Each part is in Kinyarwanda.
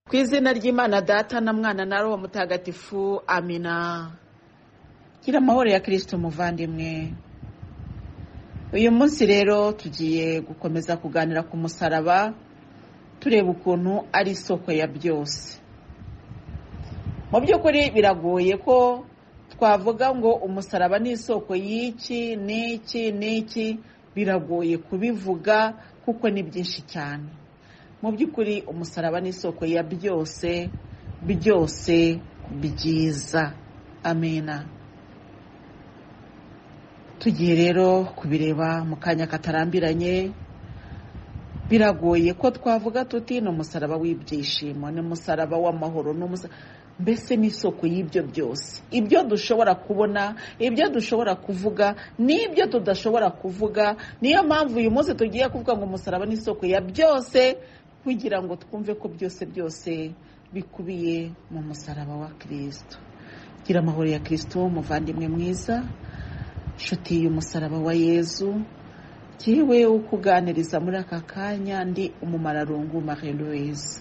ku izina ry'imana data na mwana na roho mutagatifu amina gira amahoro ya kirisito umuvandimwe uyu munsi rero tugiye gukomeza kuganira ku musaraba tureba ukuntu ari isoko ya byose mu by'ukuri biragoye ko twavuga ngo umusaraba ni isoko y'iki n'iki n'iki biragoye kubivuga kuko ni byinshi cyane mu by'ukuri umusaraba ni isoko ya byose byose byiza amena tugiye rero kubireba mu kanya katarambiranye biragoye ko twavuga tuti ni umusaraba w'ibyishimo ni umusaraba w'amahoro mbese ni isoko y'ibyo byose ibyo dushobora kubona ibyo dushobora kuvuga n'ibyo tudashobora kuvuga niyo mpamvu uyu munsi tugiye kuvuga ngo umusaraba ni isoko ya byose kugira ngo twumve ko byose byose bikubiye mu musaraba wa kirisito gira amahoro ya kirisito umuvandimwe mwiza nshuti y'umusaraba wa yezu yewe ukuganiriza muri aka kanya ndi umumararungu marie louise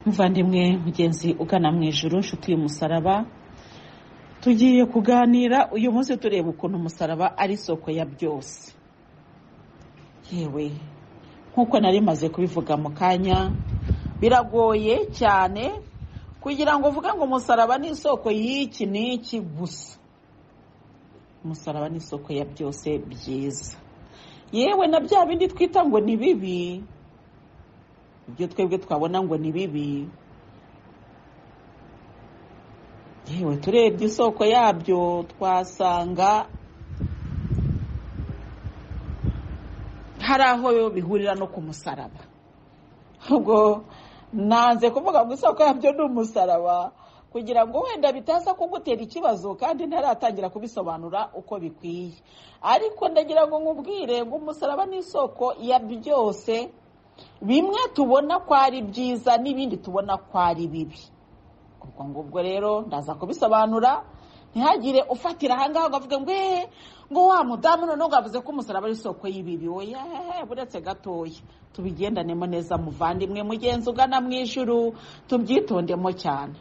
muvandimwe mugenzi ugana mu ijoro inshuti y'umusaraba tugiye kuganira uyu munsi tureba ukuntu umusaraba ari isoko ya byose yewe nk'uko nari maze kubivuga mu kanya biragoye cyane kugira ngo uvuge ngo umusaraba ni isoko y'iki n'iki gusa umusaraba ni isoko ya byose byiza yewe na bya bindi twita ngo ni bibi ibyo twebwe twabona ngo ni bibi yewe turebye isoko yabyo twasanga hari aho bihurira no ku musaraba ubwo nanze kuvuga ngo isoko yabyo ni umusaraba kugira ngo wenda bitaza kugutera ikibazo kandi ntaratangira kubisobanura uko bikwiye ariko ndagira ngo nkubwire ngo umusaraba ni isoko ya byose bimwe tubona ko ari byiza n'ibindi tubona ko ari bibi ubwo ngubwo rero ndaza kubisobanura ntihagire ufatira ahangaha ngo avuge ngo eee ngo wa mudamu noneho ngo avuze ko umusaraba ari isoko y'ibibi oya buretse gatoya tubigendanemo neza muvandimwe mugenzi ugana mu ijuru tubyitondemo cyane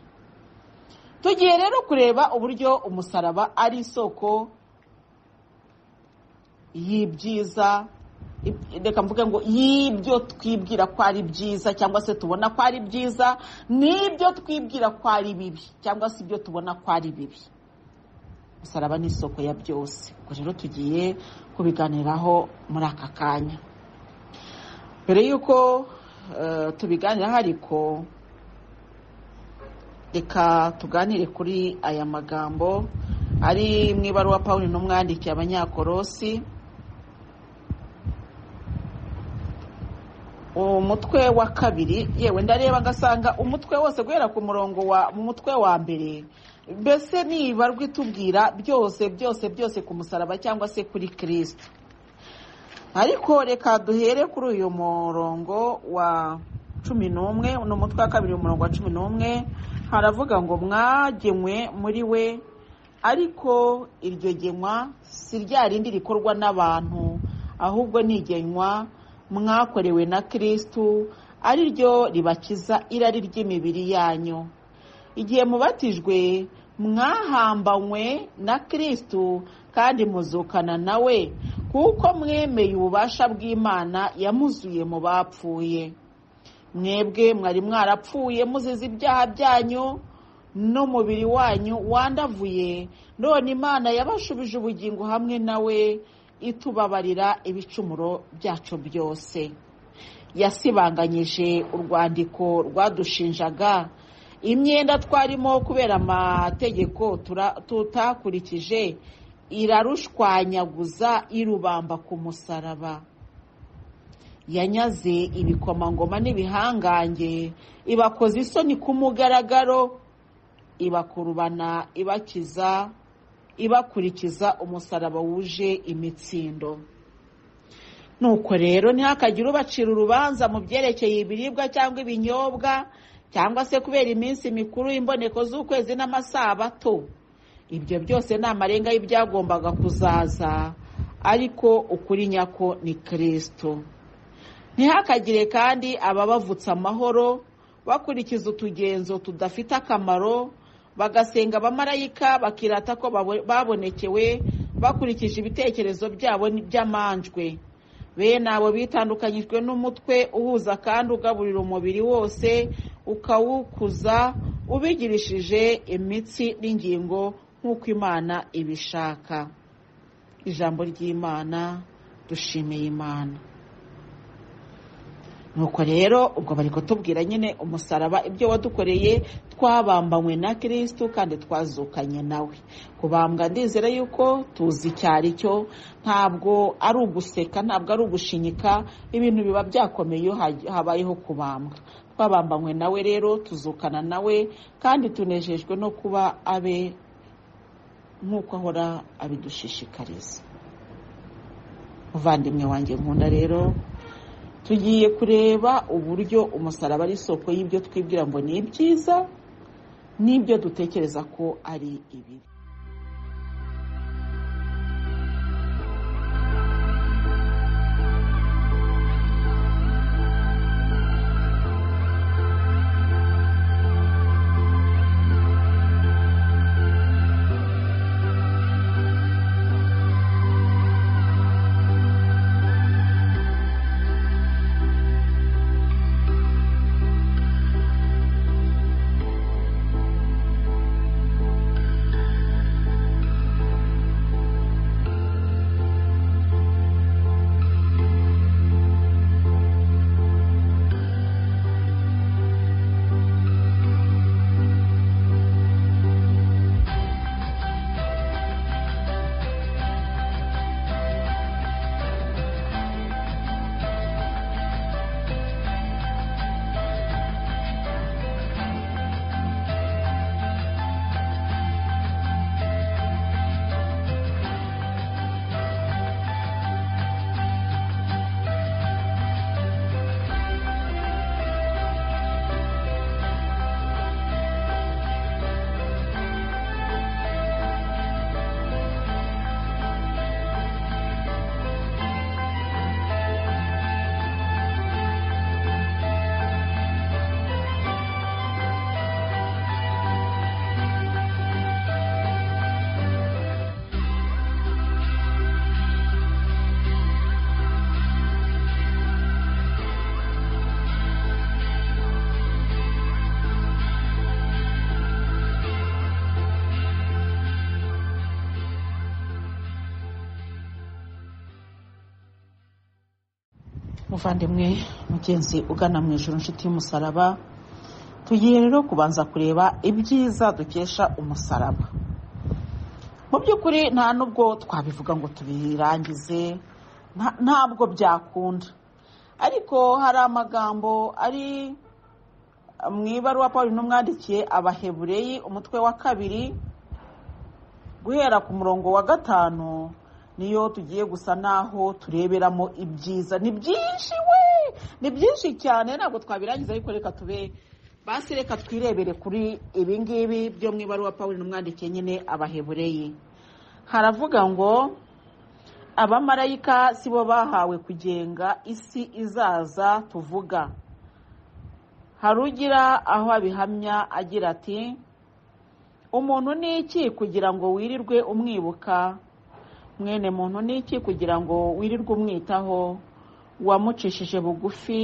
tugiye rero kureba uburyo umusaraba ari isoko y'ibyiza reka mvuge ngo y'ibyo twibwira ko ari byiza cyangwa se tubona ko ari byiza n'ibyo twibwira ko ari bibi cyangwa se ibyo tubona ko ari bibi musaraba ni isoko ya byose ubwo rero tugiye kubiganiraho muri aka kanya mbere y'uko tubiganiraho ariko reka tuganire kuri aya magambo ari mu ibaruwa Pawulo n'umwandikiye abanyakorosi umutwe wa kabiri yewe ndareba ngasanga umutwe wose guhera ku murongo wa mu mutwe wa mbere mbese ntibarwe itubwira byose byose byose ku musaraba cyangwa se kuri kirisita ariko reka duhere kuri uyu murongo wa cumi n'umwe ni umutwe wa kabiri umurongo wa cumi n'umwe haravuga ngo mwagemwe muri we ariko iryo genwa si rya rindi rikorwa n'abantu ahubwo ni igenywa mwakorewe na kirisitu ari ryo ribakiza irari ry'imibiri yanyu igihe mubatijwe mwahambanywe na kirisitu kandi muzukana nawe kuko mwemeye ububasha bw'imana yamuzuye mu bapfuye mwebwe mwari mwarapfuye muzize ibyaha byanyu n'umubiri wanyu wandavuye none imana yabashubije ubugingo hamwe nawe itubabarira ibicumuro byacu byose yasibanganyije urwandiko rwadushinjaga imyenda twarimo kubera amategeko tutakurikije irarushwanyaguza irubamba ku musaraba yanyaze ibikomangoma n'ibihangange ibakoze isoni ku mugaragaro ibakurubana ibakiza ibakurikiza umusaraba wuje imitsindo nuko rero ntihakagire ubacira urubanza mu byerekeye ibiribwa cyangwa ibinyobwa cyangwa se kubera iminsi mikuru imboneko z'ukwezi n'amasabato ibyo byose ni amarenga y'ibyagombaga kuzaza ariko ukuri nyako ni kirisito ntihakagire kandi ababavutsa amahoro bakurikiza utugenzo tudafite akamaro bagasenga abamarayika bakirata ko babonekewe bakurikije ibitekerezo byabo by'amanjwe bene abo bitandukanyijwe n'umutwe uhuza kandi ugaburira umubiri wose ukawukuza ubigirishije imitsi n'ingingo nk'uko imana ibishaka ijambo ry'imana dushimiye imana nuko rero ubwo bari kutubwira nyine umusaraba ibyo wadukoreye twabambanywe na kirisitu kandi twazukanye nawe kubambwa ndizera yuko tuzi icyo ari cyo ntabwo ari uguseka ntabwo ari ugushinyika ibintu biba byakomeye iyo habayeho kubambwa twabambanywe nawe rero tuzukana nawe kandi tunejejwe no kuba abe nk'uko ahora abidushishikariza muvandimwe wanjye nkunda rero tugiye kureba uburyo umusaraba ari isoko y'ibyo twibwira ngo ni ibyiza n'ibyo dutekereza ko ari ibibi muvandimwe mugenzi ugana mu ijoro inshuti y'umusaraba tugiye rero kubanza kureba ibyiza dukesha umusaraba mu by'ukuri nta nubwo twabivuga ngo tubirangize ntabwo byakunda ariko hari amagambo ari mu ibaruwa paul n'umwandikiye abahebureyi umutwe wa kabiri guhera ku murongo wa gatanu niyo tugiye gusa n'aho tureberamo ibyiza ni byinshi we ni byinshi cyane ntabwo twabirangiza ariko reka tube basi reka twirebere kuri ibi ngibi byo mu ibaruwa paul n'umwandike nyine abahebureye haravuga ngo abamarayika si bo bahawe kugenga isi izaza tuvuga hari ugira aho abihamya agira ati umuntu ni iki kugira ngo wirirwe umwibuka mwene muntu ni iki kugira ngo wirirwe umwitaho uwamucishije bugufi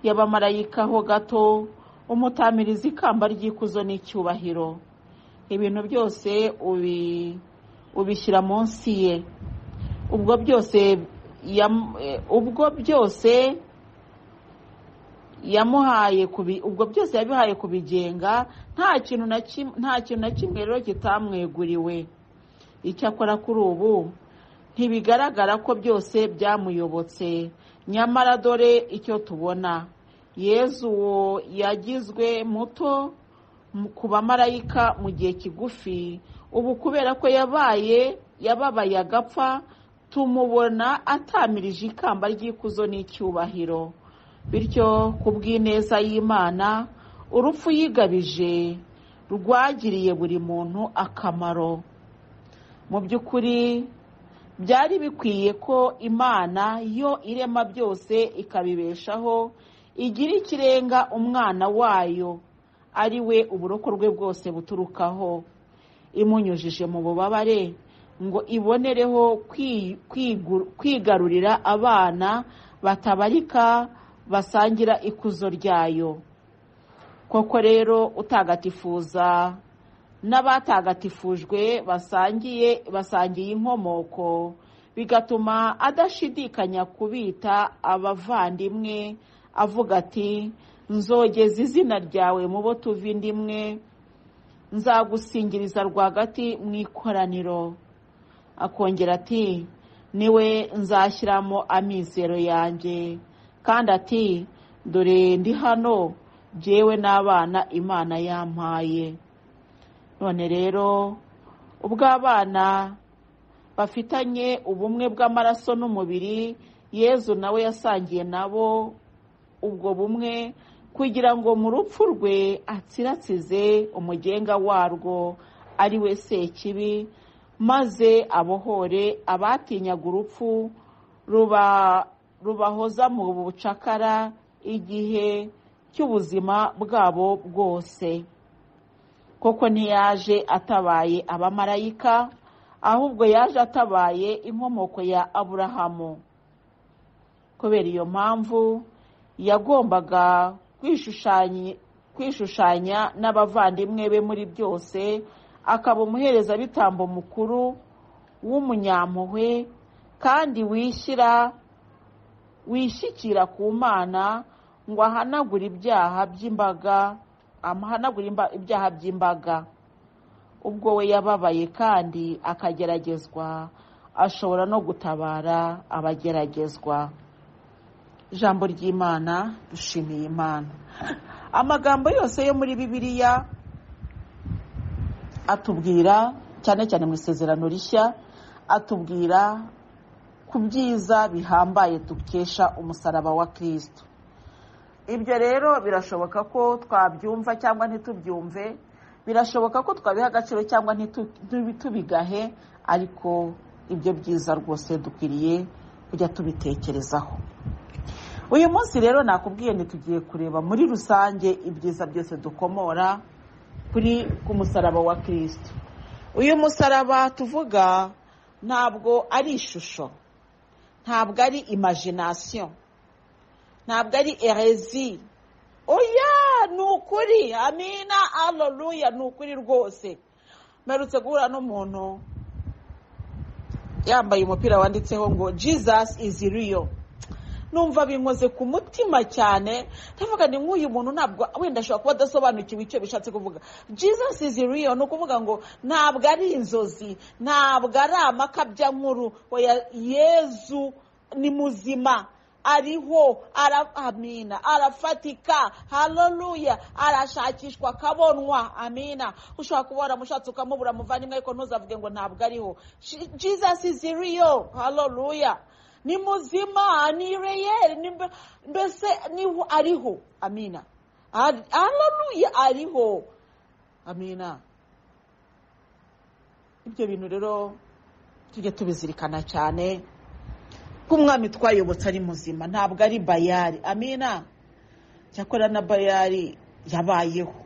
yabamarayikaho gato umutamiriza ikamba ry'ikuzo n'icyubahiro ibintu byose ubi ubishyira munsi ye ubwo byose yam- eh, ubwo byose yamuhaye kubi ubwo byose yabihaye kubigenga nta kintu na kim- nta kintu na kimwe rero kitamweguriwe icyakora kuri ubu ntibigaragara ko byose byamuyobotse nyamara dore icyo tubona yezu uwo yagizwe muto mu- ku bamarayika mu gihe kigufi ubu kubera ko yabaye yababaye agapfa tumubona atamirije ikamba ry'ikuzo n'icyubahiro bityo ku bw'ineza y'imana urupfu yigabije rwagiriye buri muntu akamaro mu by'ukuri byari bikwiye ko imana yo irema byose ikabibeshaho igira ikirenga umwana wayo ari we uburoko bwe bwose buturukaho imunyujije mu bubabare ngo ibonereho kwi- kwigu- kwigarurira abana batabarika basangira ikuzo ryayo koko rero utagatifuza n'abatagatifujwe basangiye basangiye inkomoko bigatuma adashidikanya kubita abavandimwe avuga ati nzogeza izina ryawe mu bo tuva indi imwe nzagusingiriza rwagati mu ikoraniro akongera ati niwe nzashyiramo amizero yanjye kandi ati dore ndi hano jyewe n'abana imana yampaye none rero ubwo abana bafitanye ubumwe bw'amaraso n'umubiri yezu nawe yasangiye nabo ubwo bumwe kugira ngo mu rupfu rwe atsiratsize umugenga warwo ari we sekibi maze abohore abatinyaga urupfu ruba rubahoza mu bucakara igihe cy'ubuzima bwabo bwose koko ntiyaje atabaye abamarayika ahubwo yaje atabaye inkomoko ya aburahamu kubera iyo mpamvu yagombaga kwishushanya kwishushanya n'abavandimwe be muri byose akaba umuherezabitambo mukuru w'umunyampuhwe kandi wishyira wishyikira ku mana ngo ahanagure ibyaha by'imbaga amuhanagura imba- ibyaha by'imbaga ubwo we yababaye kandi akageragezwa ashobora no gutabara abageragezwa ijambo ry'imana dushimiye imana amagambo yose yo muri bibiliya atubwira cyane cyane mu isezerano rishya atubwira ku byiza bihambaye dukesha umusaraba wa kirisito ibyo rero birashoboka ko twabyumva cyangwa ntitubyumve birashoboka ko twabiha agaciro cyangwa ntitu- ntibi- tubigahe ariko ibyo byiza rwose dukwiriye kujya tubitekerezaho uyu munsi rero nakubwiye ntitugiye kureba muri rusange ibyiza byose dukomora kuri ku musaraba wa kirisito uyu musaraba tuvuga ntabwo ari ishusho ntabwo ari imajinasiyo ntabwo ari erezi oya ni ukuri amina aloruya ni ukuri rwose mperutse guhura n'umuntu yambaye umupira wanditseho ngo jesus is real numva binkoze ku mutima cyane ndavuga ni nk'uyu muntu ntabwo wenda ashobora kuba adasobanukiwe icyo bishatse kuvuga jesus is real ni ukuvuga ngo ntabwo ari inzozi ntabwo ari amakabya nkuru oya yezu ni muzima ariho ara- amina arafatika haleluya arashakishwa akabonwa amina ushobora kuba waramushatse ukamubura muvandimwe ariko ntuzavuge ngo ntabwo ariho Je- jesus is real haleluya ni muzima ni reyeri ni mbe- mbese niho ariho amina Ar- haleluya ariho amina ibyo bintu rero tujye tubizirikana cyane ko umwami twayobotse ari muzima ntabwo ari bayari amina cyakora na bayari yabayeho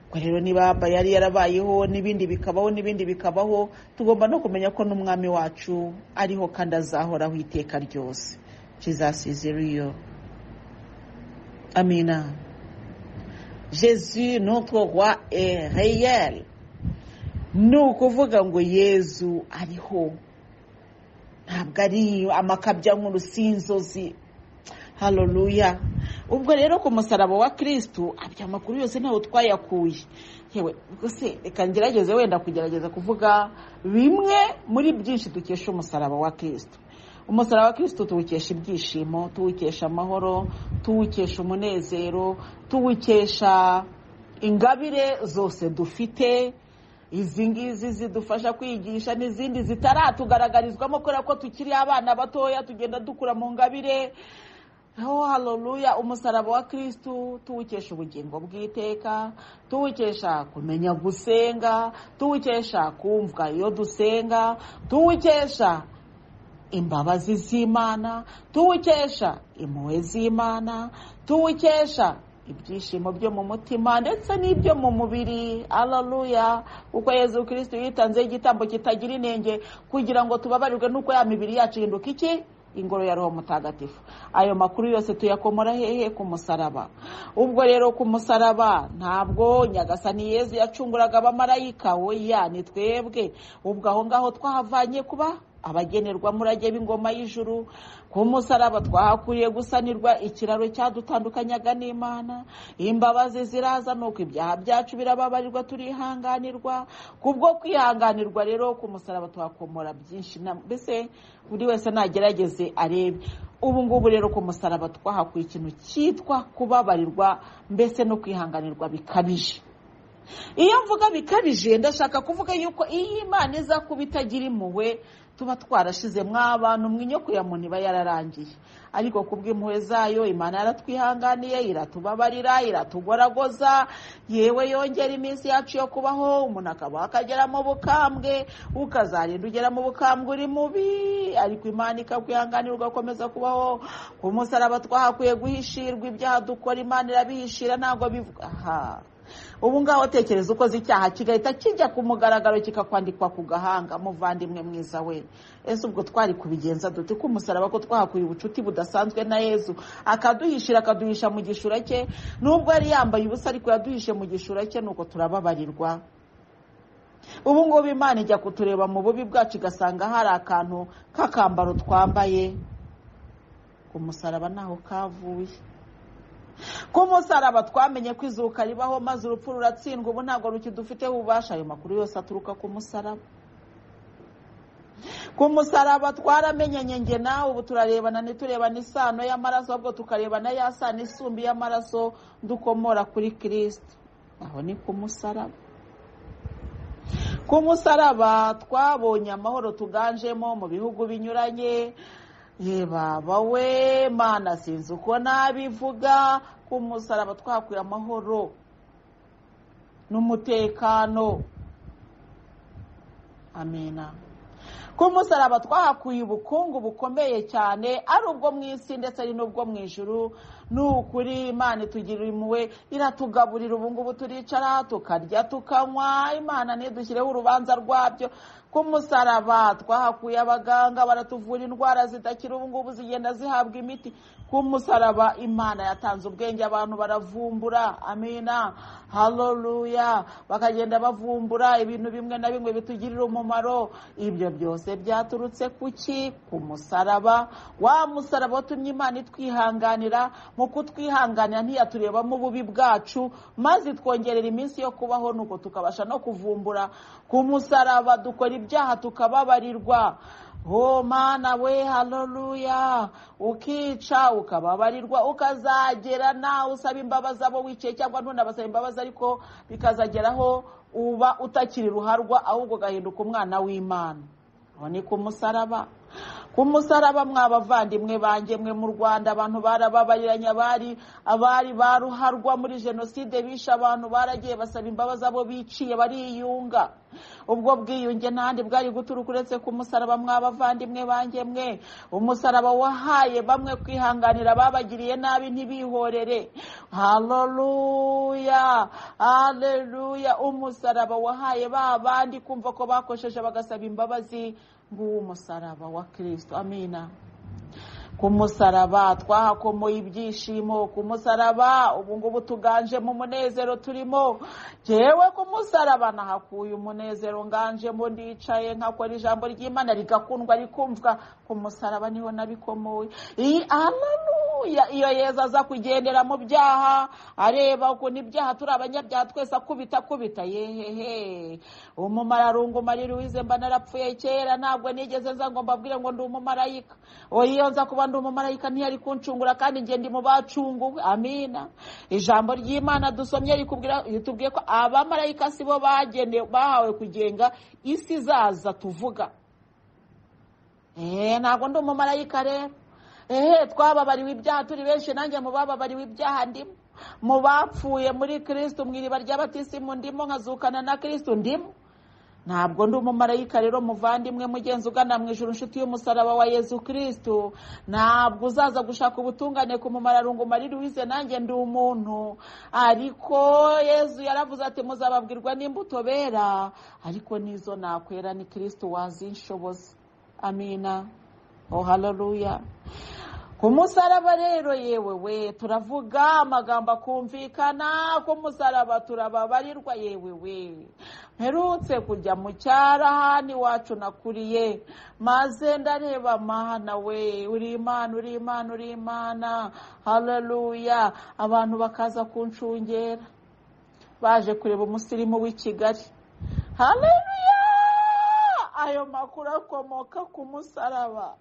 ubwo rero niba bayari yarabayeho n'ibindi bikabaho n'ibindi bikabaho tugomba no kumenya ko n'umwami wacu ariho kandi azahoraho iteka ryose kizasiziriyo amina jesu notre roi est réel ni ukuvuga ngo yezu ariho ntabwo ari amakabya nkuru si inzozi haroruya ubwo rero ku musaraba wa kirisitu abya amakuru yose ntawe twayakuye yewe se reka ngerageze wenda kugerageza kuvuga bimwe muri byinshi dukesha umusaraba wa kirisitu umusaraba wa kirisitu tuwukesha ibyishimo tuwukesha amahoro tuwukesha umunezero tuwukesha ingabire zose dufite izi ngizi zidufasha kwigisha n'izindi zitaratugaragarizwamo kubera ko tukiri abana batoya tugenda dukura mu ngabire ho haroruya umusaraba wa kirisitu tuwukesha ubugingo bw'iteka tuwukesha kumenya gusenga tuwukesha kumva iyo dusenga tuwukesha imbabazi z'imana tuwukesha impuhwe z'imana tuwukesha ibyishimo byo mu mutima ndetse n'ibyo mu mubiri araruya kuko yezu kirisitu yitanzeho igitambo kitagira inenge kugira ngo tubabarirwe n'uko ya mibiri yacu ihinduka iki ingoro ya roho mutagatifu ayo makuru yose tuyakomora hehe ku musaraba ubwo rero ku musaraba ntabwo nyagasani yezu yacunguraga abamarayika oya ni twebwe ubwo aho ngaho twahavanye kuba abagenerwa murage b'ingoma y'ijuru ku musaraba twahakuriye gusanirwa ikiraro cyadutandukanyaga n'imana imbabazi ziraza nuko ibyaha byacu birababarirwa turihanganirwa kubwo kwihanganirwa rero ku musaraba tuhakomora byinshi mbese buri wese nagerageze arebe ubu ngubu rero ku musaraba twahakuye ikintu cyitwa kubabarirwa mbese no kwihanganirwa bikabije iyo mvuga bikabije ndashaka kuvuga yuko iyo imana iza kuba itagira impuhwe tuba twarashizemo abantu mwinyo ya muntu iba yararangiye ariko ku bw'impuhwe zayo imana yaratwihanganiye iratubabarira iratugoragoza yewe yongera iminsi yacu yo kubaho umuntu akabaho akagera mu bukambwe ukazarinda ugera mu bukambwe uri mubi ariko imana ikakwihanganira ugakomeza kubaho ku musaraba twahakwiye guhishirwa ibyaha dukora imana irabihishira ntabwo bivuga aha ubu ngaho tekereza ukoze icyaha kigahita kijya ku mugaragaro kikakwandikwa ku gahanga muvandimwe mwiza we ese ubwo twari kubigenza dute ko umusaraba ko twahakuye ubucuti budasanzwe na yezu akaduhishira akaduhisha mu gishura cye nubwo yari yambaye ubusa ariko yaduhishe mu gishura cye nuko turababarirwa ubu ngubu imana ijya kutureba mu bubi bwacu igasanga hari akantu k'akambaro twambaye ku musaraba ntaho kavuye ku musaraba twamenye ko izuka ribaho maze urupfu ruratsindwa ubu ntabwo rukidufiteho ububasha ayo makuru yose aturuka ku musaraba ku musaraba twaramenyanye nge nawe ubu turarebana ntiturebane isano y'amaraso ahubwo tukarebana ya sano isumbi y'amaraso dukomora kuri kirisiti aho ni ku musaraba ku musaraba twabonye amahoro tuganjemo mu bihugu binyuranye ye baba we mana sinzi uko nabivuga ku musaraba twakuye amahoro n'umutekano amina ku musaraba twahakuye ubukungu bukomeye cyane ari ubwo mu isi ndetse ari n'ubwo mu ijuru ni ukuri imana itugirira impuhwe iratugaburira ubu ngubu turicara tukarya tukanywa imana ntidushyireho urubanza rwabyo ku musaraba twahakuye abaganga baratuvura indwara zidakira ubu ngubu zigenda zihabwa imiti ku musaraba imana yatanze ubwenge abantu baravumbura amina haroruya bakagenda bavumbura ibintu bimwe na bimwe bitugirira umumaro ibyo byose byaturutse ku ki ku musaraba wa musaraba watumye imana itwihanganira mu kutwihanganira ntiyaturebamo ububi bwacu maze itwongerera iminsi yo kubaho nuko tukabasha no kuvumbura ku musaraba dukora ibyaha tukababarirwa o mana we haroruya ukica ukababarirwa ukazagera nawe usaba imbabazi abo wicaye cyangwa ntunabasaba imbabazi ariko bikazageraho uba utakiri ruharwa ahubwo ugahinduka umwana w'imana aho ni ku musaraba ku musaraba mw'abavandimwe banjye mwe mu rwanda abantu barababariranye abari abari baruharwa muri jenoside bishe abantu baragiye basaba imbabazi abo biciye bariyunga ubwo bwiyunge ntandi bwari guturuka uretse ku musaraba mw'abavandimwe banjye mwe umusaraba wahaye bamwe kwihanganira babagiriye nabi ntibihorere haleluya haleluya umusaraba wahaye ba bandi kumva ko bakosheje bagasaba imbabazi nguwo umusaraba wa kirisito amina ku musaraba twahakomoye ibyishimo ku musaraba ubu ngubu tuganje mu munezero turimo yewe ku musaraba nahakuye umunezero nganjemo ndicaye nkakora ijambo ry'imana rigakundwa rikumvwa ku musaraba niho nabikomoye iyi haleluya iyo yeza aza kugendera mu byaha areba ukuntu ibyaha turi abanyabyaha twese akubita akubita yehehe umumararungu marira uwize mba narapfuye kera ntabwo nigeze nza ngo mbabwire ngo ndi umumarayika iyo nza kuba ndi umumarayika ntiyari kuncungura kandi ngende mu bacunguwe amina ijambo ry'imana dusomye ritubwiye ko abamarayika si bo bagenewe bahawe kugenga isi zaza tuvuga eee ntabwo ndi umumarayika rero eee twababariwe ibyaha turi benshi nanjye mu bababariwe ibyaha ndimo mu bapfuye muri kirisitu mu iriba ry'abatisimu ndimo nkazukana na kirisitu ndimo ntabwo ndi umumarayika rero muvandimwe mugenzi ugana mu ijoro inshuti y'umusaraba wa yezu kirisitu ntabwo uzaza gushaka ubutungane ku mumararungu marira uwize nanjye ndi umuntu ariko yezu yaravuze ati muzababwirwa n'imbuto bera ariko n'izo nakwera ni kirisitu wazinshoboza amina oh haleluya ku musaraba rero yewe we turavuga amagambo akumvikana ku musaraba turababarirwa yewe we mperutse kujya mu cyarahani wacu nakuriye maze ndareba mana we uri imana uri imana uri imana haleluya abantu bakaza kunshungera baje kureba umusirimu w'i kigali haleluya ayo makuru akomoka ku musaraba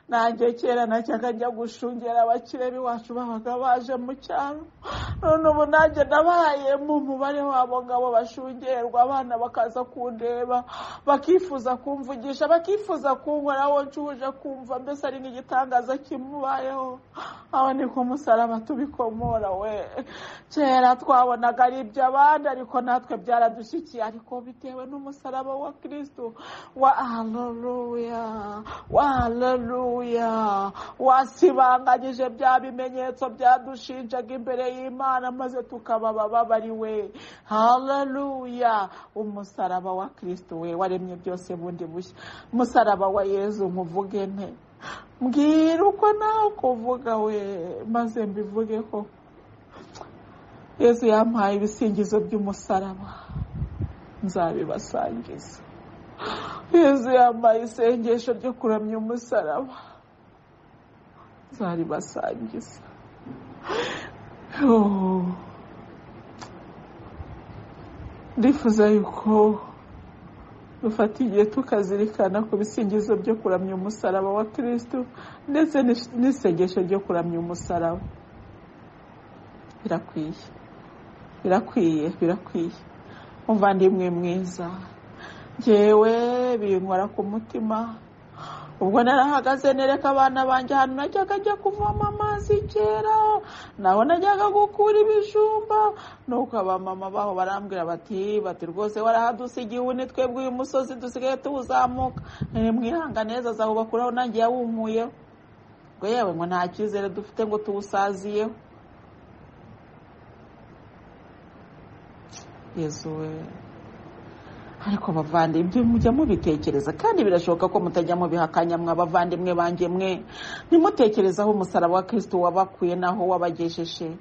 nanjye kera najyaga njya gushungera abakire b'iwacu babaga baje mu cyaro none ubu nanjye nabaye mu mubare wabo ngabo bashungerwa abana bakaza kundeba bakifuza kumvugisha bakifuza kunkoraho nshuje kumva mbese ari nk'igitangaza kimubayeho aho ni ku musaraba tubikomora we kera twabonaga ari iby'abandi ariko natwe byaradushyikiye ariko bitewe n'umusaraba wa kirisitu wa haleluya wa haleluya wasibanganyije bya bimenyetso byadushinjaga imbere y'imana maze tukaba bababariwe haleluya umusaraba wa kirisito we waremye byose bundi bushya umusaraba wa yezu nkuvuge nte mbwira uko nawe kuvuga we maze mbivuge ko yezu yampaye ibisingizo by'umusaraba nzabibasangiza yezu yambaye isengesho ryo kuramya umusaraba nzaribasangiza ndifuza yuko dufata igihe tukazirikana ku bisingizo byo kuramya umusaraba wa kirisitu ndetse n'isengesho ryo kuramya umusaraba birakwiye birakwiye birakwiye umuvandimwe mwiza ngewe binkora ku mutima ubwo narahagaze nereka abana banjye ahantu najyaga njya kuvoma amazi kera naho najyaga gukura ibijumba nuko abamama baho barambwira bati bati rwose warahadusigiye ubu ni twebwe uyu musozi dusigaye tuwuzamuka mwihanga neza zawubakuraho nanjye yawumuyeho ngo yewe ngo nta cyizere dufite ngo tuwusaziyeho yezuwe ariko bavandimwe mujya mubitekereza kandi birashoboka ko mutajya mubihakanya mwa bavandimwe banjye mwe ntimutekerezaho umusaraba wa kirisito wabakuye naho wabagejeje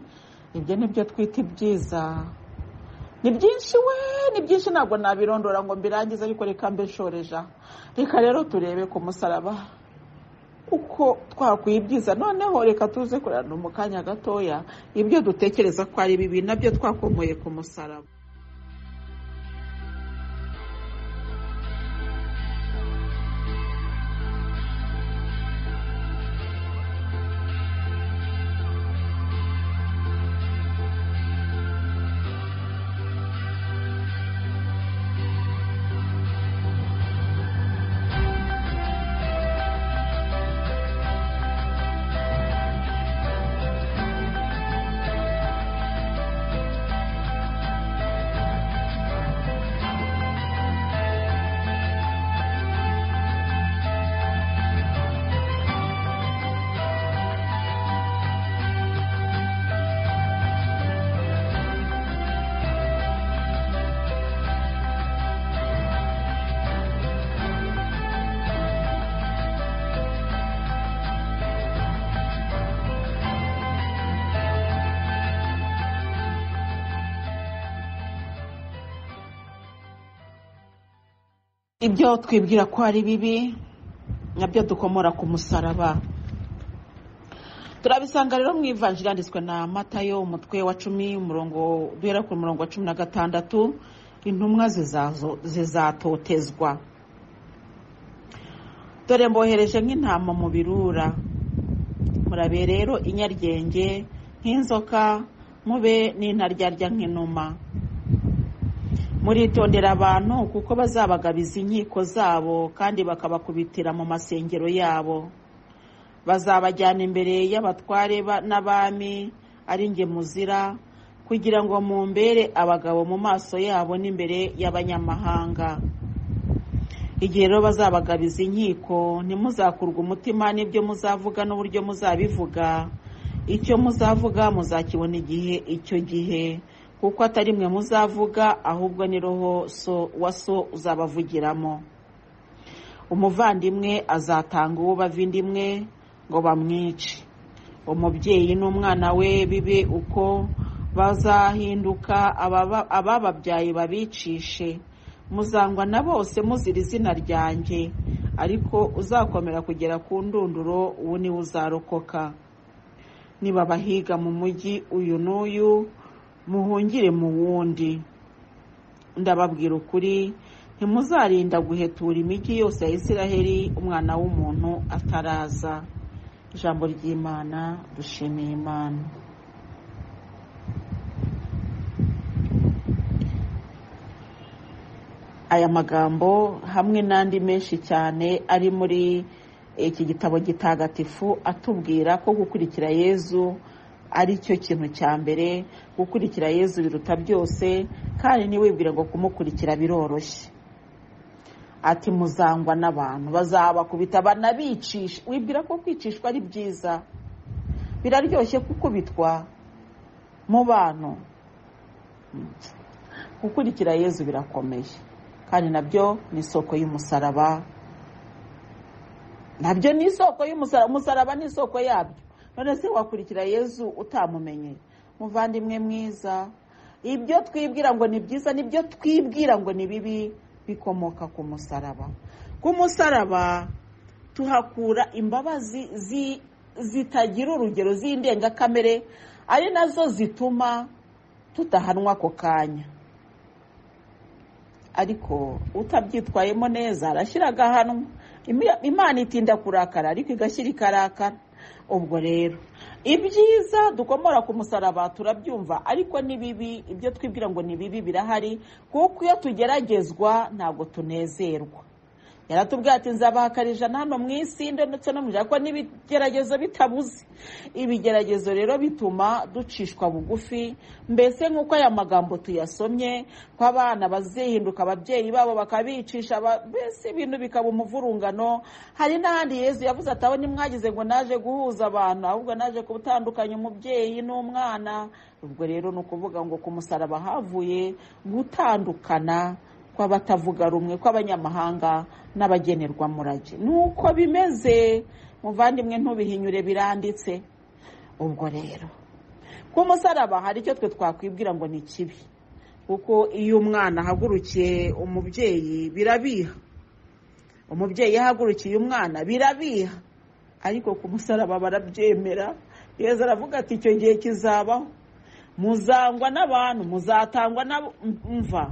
ibyo nibyo twita ibyiza ni byinshi we ni byinshi ntabwo nabirondora ngo mbirangize ariko reka mbe nshoreja reka rero turebe ku musaraba uko twakuye ibyiza noneho reka tuze kurana mu kanya gatoya ibyo dutekereza ko ari bibi nabyo twakomoye ku musaraba ibyo twibwira ko ari bibi nabyo dukomora ku musaraba turabisanga rero mu ivanjiri yanditswe na matayo umutwe wa cumi umurongo duhera ku murongo wa cumi na gatandatu intumwa zizazo- zizatotezwa dore mbohereje nk'intama mu birura murabe rero inyaryenge nk'inzoka mube n'intaryarya nk'inuma muritondera abantu kuko bazabagabiza inkiko zabo kandi bakabakubitira mu masengero yabo bazabajyana imbere y'abatware ba- n'abami ari nge muzira kugira ngo mumbere abagabo mu maso yabo n'imbere y'abanyamahanga igihe rero bazabagabiza inkiko ntimuzakurwe umutima n'ibyo muzavuga n'uburyo muzabivuga icyo muzavuga muzakibona igihe icyo gihe kuko atari mwe muzavuga ahubwo ni roho so wa so uzabavugiramo umuvandimwe azatanga uw'abavindimwe ngo bamwice umubyeyi n'umwana we bibe uko bazahinduka ababa- abababyaye babicishe muzangwa na bose muzira izina ryanjye ariko uzakomera kugera ku ndunduro uwo niwe uzarokoka niba abahiga mu mujyi uyu n'uyu muhungire mu wundi ndababwira ukuri ntimuzarinda guhetura imijyi yose ya isiraheli umwana w'umuntu ataraza ijambo ry'imana dushimiye imana aya magambo hamwe n'andi menshi cyane ari muri iki gitabo gitagatifu atubwira ko gukurikira yezu ari cyo kintu cya mbere gukurikira yezu biruta byose kandi ntiwibwire ngo kumukurikira biroroshye ati muzangwa n'abantu bazabakubita banabicisha wibwira ko kwicishwa ari byiza biraryoshye kukubitwa mu bantu gukurikira yezu birakomeye kandi nabyo ni isoko y'umusaraba nabyo ni isoko y'umusaraba umusaraba ni isoko yabyo none se wakurikira yezu utamumenye muvandimwe mwiza ibyo twibwira ngo ni byiza nibyo twibwira ngo ni bibi bikomoka ku musaraba ku musaraba tuhakura imbabazi zi- zitagira urugero z'indengakamere ari nazo zituma tudahanwa ako kanya ariko utabyitwayemo neza arashyira agahanwa Imi- imana itinda kurakara ariko igashyira ikarakara ubwo rero ibyiza dukomora ku musaraba turabyumva ariko ni bibi ibyo twibwira ngo ni bibi birahari kuko iyo tugeragezwa ntabwo tunezerwa yaratubwira ati nzabahakarije hano mu isi ndetse no mu ijana ko n'ibigeragezo bitabuze ibigeragezo rero bituma ducishwa bugufi mbese nk'uko aya magambo tuyasomye ko abana bazihinduka ababyeyi babo bakabicisha ba- mbese ibintu bikaba umuvurungano hari n'ahandi yezu yavuze ati aho nimwagize ngo naje guhuza abantu ahubwo naje gutandukanya umubyeyi n'umwana ubwo rero ni ukuvuga ngo ku musaraba havuye gutandukana kw'abatavuga rumwe kw'abanyamahanga n'abagenerwamurage nuko bimeze muvandimwe ntubihinyure biranditse ubwo rero ku musaraba hari icyo twe twakwibwira ngo ni kibi kuko iyo umwana ahagurukiye umubyeyi birabiha umubyeyi yahagurukiye umwana birabiha ariko ku musaraba barabyemera yezu aravuga ati icyo gihe kizabaho muzangwa n'abantu muzatangwa na mva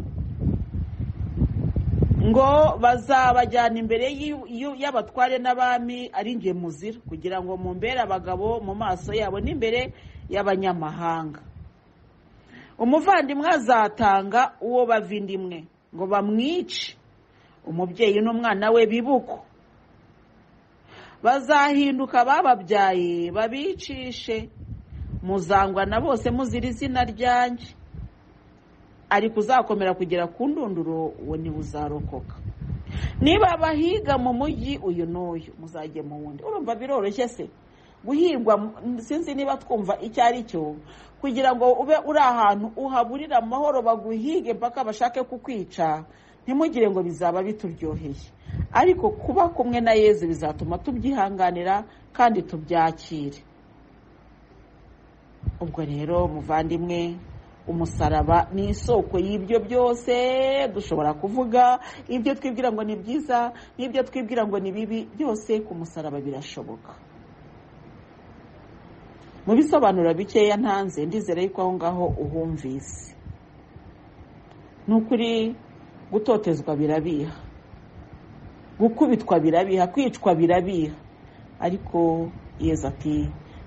ngo bazabajyana imbere y'u- y'u- y'abatware n'abami ari nge muzira kugira ngo mumbere abagabo mu maso yabo n'imbere y'abanyamahanga umuvandimwe azatanga uwo bavindimwe ngo bamwice umubyeyi n'umwana we bibuko bazahinduka bababyaye babicishe muzangwa na bose muzira izina ryanjye ariko uzakomera kugera ku ndunduro uwo niwe uzarokoka niba abahiga mu mujyi uyu n'uyu muzajye mu wundi urumva biroroshye se guhirwa mu- sinzi niba twumva icyo ari cyo kugira ngo ube uri ahantu uhaburira amahoro baguhige mpaka bashake kukwica ntimugire ngo bizaba bituryoheye ariko kuba kumwe na yezu bizatuma tubyihanganira kandi tubyakire ubwo rero muvandimwe umusaraba ni isoko y'ibyo byose dushobora kuvuga ibyo twibwira ngo ni byiza n'ibyo twibwira ngo ni bibi byose ku musaraba birashoboka mu bisobanuro bikeya ntanze ndizere yuko aho ngaho uhumvise ni ukuri gutotezwa birabiha gukubitwa birabiha kwicwa birabiha ariko yezu ati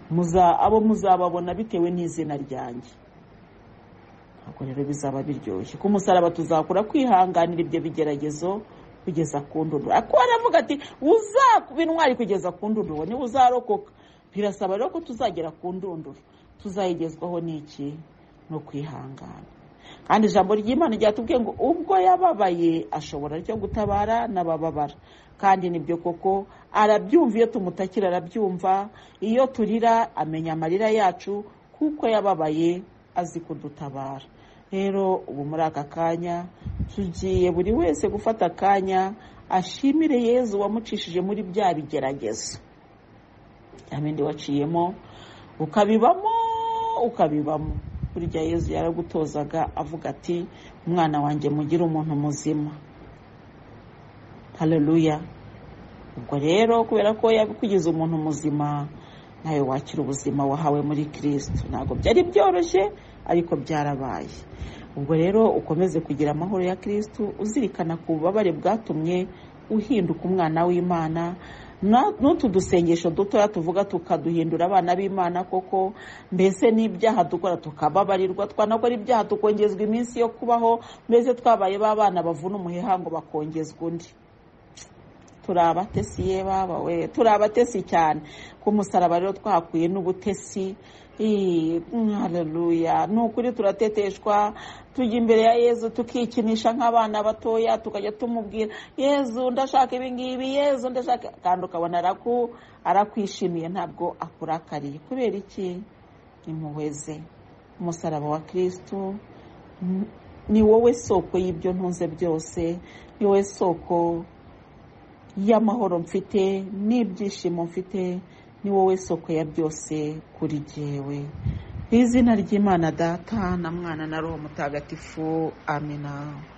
muza abo muzababona bitewe n'izina ryanjye ntabwo rero bizaba biryoshye ku musaraba tuzakura kwihanganira ibyo bigeragezo kugeza ku ndunduro ariko aravuga ati kuba intwari kugeza ku ndunduro niba uzarokoka birasaba rero ko tuzagera ku ndunduro tuzayigezwaho n'iki no kwihangana kandi ijambo ry'imana ryatubwiye ngo ubwo yababaye ashobora ryo gutabara n'abababara kandi nibyo koko arabyumva iyo tumutakira arabyumva iyo turira amenya amarira yacu kuko yababaye azi kudutabara rero ubu muri aka kanya tugiye buri wese gufata akanya ashimire yezu wamucishije muri bya bigeragezo bya bindi waciyemo ukabibamo ukabibamo burya yezu yaragutozaga avuga ati umwana wanjye mugire umuntu muzima hareruya ubwo rero kubera ko yakugize umuntu muzima nawe wakira ubuzima wahawe muri kirisito ntabwo byari byoroshye ariko byarabaye ubwo rero ukomeze kugira amahoro ya kirisito uzirikana ku bubabare bwatumye uhinduka umwana w'imana n'utu dusengesho dutoya tuvuga tukaduhindura abana b'imana koko mbese n'ibyaha dukora tukababarirwa twanakora ibyaha tukongezwa iminsi yo kubaho mbese twabaye ba bana bavuna umuheha ngo bakongezwa undi turi abatesi ye baba we turi abatesi cyane ku musaraba rero twahakuye n'ubutesi hareruya ni ukuri turateteshwa tujya imbere ya yezu tukikinisha nk'abana batoya tukajya tumubwira yezu ndashaka ibingibi yezu ndashaka kandi ukabona arakwishimiye ntabwo akurakariye kubera iki impuhwe ze umusaraba wa kirisitu ni wowe soko y'ibyo ntunze byose ni wowe soko y'amahoro mfite n'ibyishimo mfite ni wowe soko ya byose kuri jyewe mu izina ry'imana data na mwana na roho mutagatifu amina